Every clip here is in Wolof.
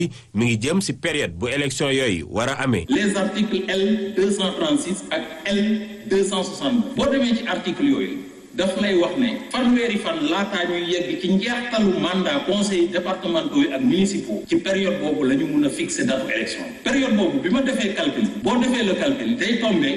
mi ngi jëm ci période bu élection yooyu war a amee. les articles L 236 ak L 260 boo demee ci article yooyu daf lay wax ne fanweeri fan laataa ñuy yegg ci njeextalu mandat conseil départementaux yi ak municipaux ci période boobu la ñu mun a fixer date élection période boobu bi ma defee calcul boo defee le calcul day tombé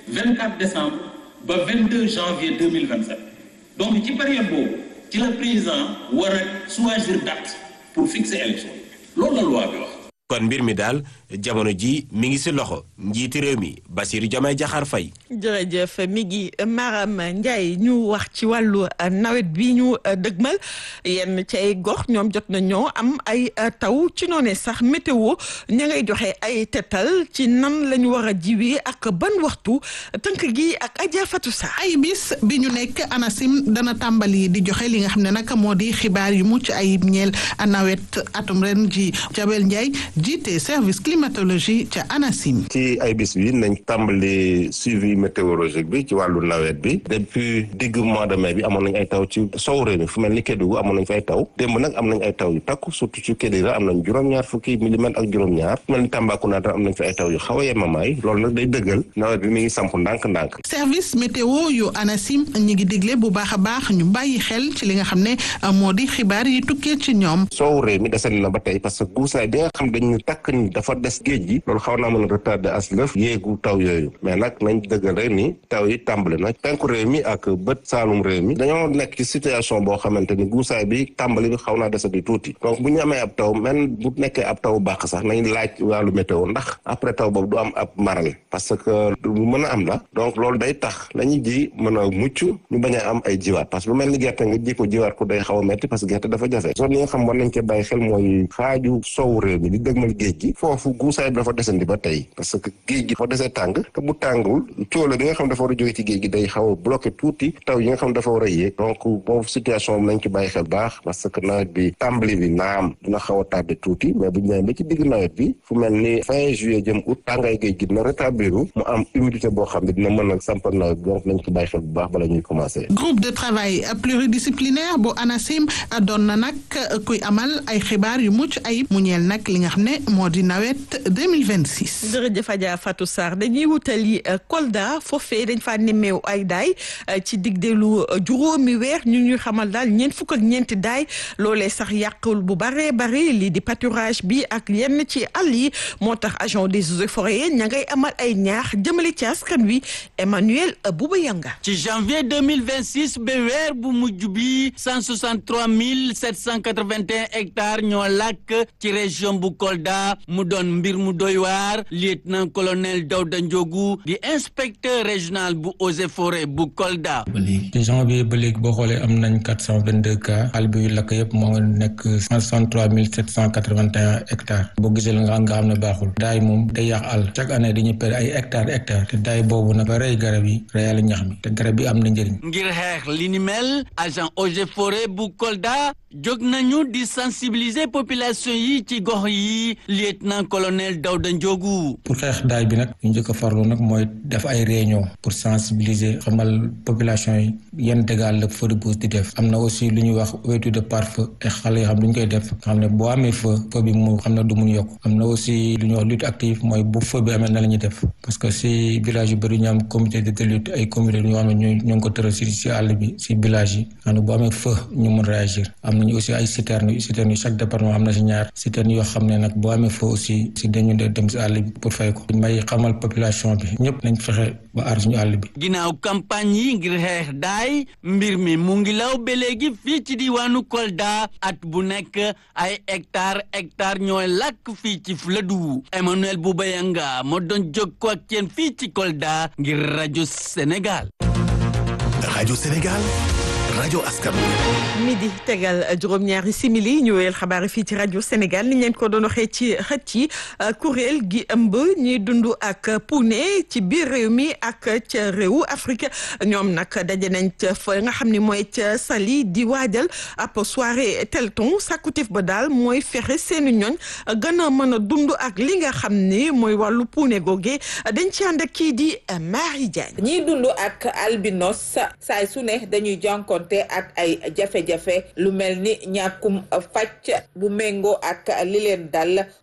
24 décembre ba 22 janvier 2027 donc ci période boobu ci la président war a choisir date pour fixer élection loolu la loi bi wax. kon mbir mi daal jamono ji mi ngi ci loxo njiiti réew mi Bassirou Diomaye Diakhar Faye. jërëjëf mi ngi Maram Ndiaye ñu wax ci wàllu nawet bi ñu dëgmal yenn ci ay gox ñoom jot na ñoo am ay taw ci noonee sax météo ña ngay joxe ay tetal ci nan la ñu war a jiwee ak ban waxtu tënk gi ak Adja Fatou Sa ay bis bi ñu nekk ANACIM dana tàmbali di joxe li nga xam ne nag moo di xibaar yu mucc ayib ñeel nawet atum ren ji Jabel Ndiaye jiite service climatologie ca ANACIM. ci ay bis bi nañ tàmbali suivi météorologique bi ci wàllu nawet bi depuis digg mois de mai bi amoon nañ ay taw ci sow réew mi fu mel ni Kédougou amoon nañ fa ay taw démb nag am nañ ay taw yu takku surtout ci Kédougou am nañ juróom-ñaar fukki millimètres ak juróom-ñaar fu mel ni Tambacounda am nañ fa ay taw yu xaw a yemamaay loolu nag day dëggal nawet bi mi ngi samp ndànk-ndànk. service météo yu ANACIM ñi ngi digle bu baax a baax ñu bàyyi xel ci li nga xam ne moo di xibaar yi tukkee ci ñoom. sow réew mi desandi na ba tey parce que guusaay bi nga xam dañu takk ni dafa des géej gi loolu xaw naa mën a retardé as lëf yéegu taw yooyu mais nag nañ dëggal rek ni taw yi tàmbali na penku réew mi ak bët saalum réew mi dañoo nekk ci situation boo xamante ni guusaay bi tàmbali bi xaw naa desandi tuuti donc bu ñu amee ab taw même bu nekkee ab taw baax sax nañ laaj wàllu météo ndax après taw boobu du am ab maral parce que lu mën a am la donc loolu day tax la ñuy ji mën a mucc ñu bañ a am ay jiwaat parce que lu mel ni gerte nga ji ko jiwaat ko day xaw a metti parce que gerte dafa jafe zone yi nga xam war nañ ko bàyyi xel mooy xaaju sow réew mi di dëgmal géej gi foofu guusaay bi dafa desandi ba tey parce que géej gi dafa desee tàng te bu tàngul cóola bi nga xam dafa war a jóge ci géej gi day xaw a bloqué tuuti taw yi nga xam dafa war a yéeg donc boobu situation bi nañ ci bàyyi xel baax parce que nawet bi tàmbali bi naam dina xaw a tardé tuuti mais bu ñu nee ba ci digg nawet bi fu mel ni fin juillet jëm août tàngaay géej gi dina rétablir mu am humidité boo xam ne dina mën a sampal nawet bi donc nañ ci bàyyi xel bu baax bala ñuy commencé. groupe de travail pluridisciplinaire bu ANACIM doon na nag kuy amal ay xibaar yu mucc ayib mu ñeel nag li nga xam ne moo di nawet 2026. jërëjëf Adja Fatou Sarr dañuy wutali Kolda foofee dañ faa nemmeew ay daay ci digdeelu juróomi weer ñu ñuy xamal daal ñeent fukk ak ñeenti daay loolee sax yàqul bu baree bari lii di pâturage bi ak yenn ci àll yi moo tax agent des eaux et forêts ña ngay amal ay ñaax jëmale ci askan wi Emmanuel Bouba Yanga ci janvier 2026 ba weer bu mujj bi 163 781 hectares ñoo làkk ci région bu Kolda mu doon mbir mu doy waar lieutenant colonel Dawda Ndiogu di inspecteur régional bu eaux et forêts bu Kolda. ba léegi ci janvier ba léegi boo xoolee am nañ 422 cas àll bi yu lakk yëpp moo ngi nekk 163 781 hectares boo gisee la nga xam ne baaxul daay moom day yàq àll chaque année dañuy perdre ay hectares hectares te daay boobu nag ba rey garab yi reyal ñax mi te garab yi am na njëriñ. ngir xeex li ni mel agent eaux et forêts bu Kolda jóg nañu di sensibiliser population yi ci gox yi lieutenant colonel Dawda Ndiogu. pour xeex daay bi nag ñu njëkk a farlu nag mooy def ay réunion pour sensibiliser xamal population yi yan dégâts la feu de brousse di def am na aussi lu ñuy wax ouverture de pare-feu te xale yoo xam lu ñu koy def nga xam ne boo amee feu feu bi mu xam ne du mun yokk am na aussi lu ñuy wax lutte active mooy bu feu bi amee na la ñuy def parce que si village yu bëri ñu am comité de lutte ay comité yoo xam ne ñu ñoo ngi ko tëral si si àll bi si village yi xam ne boo amee feu ñu mun réagir am nañu aussi ay citernes citernes yi chaque département am na si ñaar citernes yoo xam ne nag boo amee feu aussi si dañu dem si àll bi pour fay ko may xamal population bi ñëpp nañ fexe ba aar suñu àll bi ginnaaw campagne yi ngir xeex daay mbir mi mu ngi law ba léegi fii ci diwaanu Kolda at bu nekk ay hectare hectare ñooy làkk fii ci Fuladu Emmanuel Boubayanga moo doon jokkoo ak yéen fii ci Kolda ngir rajo Sénégal. rajo Sénégal. rajo askan midi tegal juróom-ñaari simili ñu wéyal xabaar yi fii ci rajo Sénégal ni ñu leen ko doon waxee ci xët yi kuréel gi ëmb ñuy dund ak puune ci biir réew mi ak ca réewu Afrique ñoom nag daje nañ ca fa nga xam ne mooy ca Saly di waajal ab soirée Telton sàkkutif ba daal mooy fexe seeni ñoñ gën a mën a dund ak li nga xam ni mooy wàllu puune googe dañ ci ànd ak kii di Marie Diagne. ñiy dund ak albinos saay su ne dañuy jànkoon te ak ay jafe-jafe lu mel ni ñàkkum fàcc bu méngoo ak li leen dal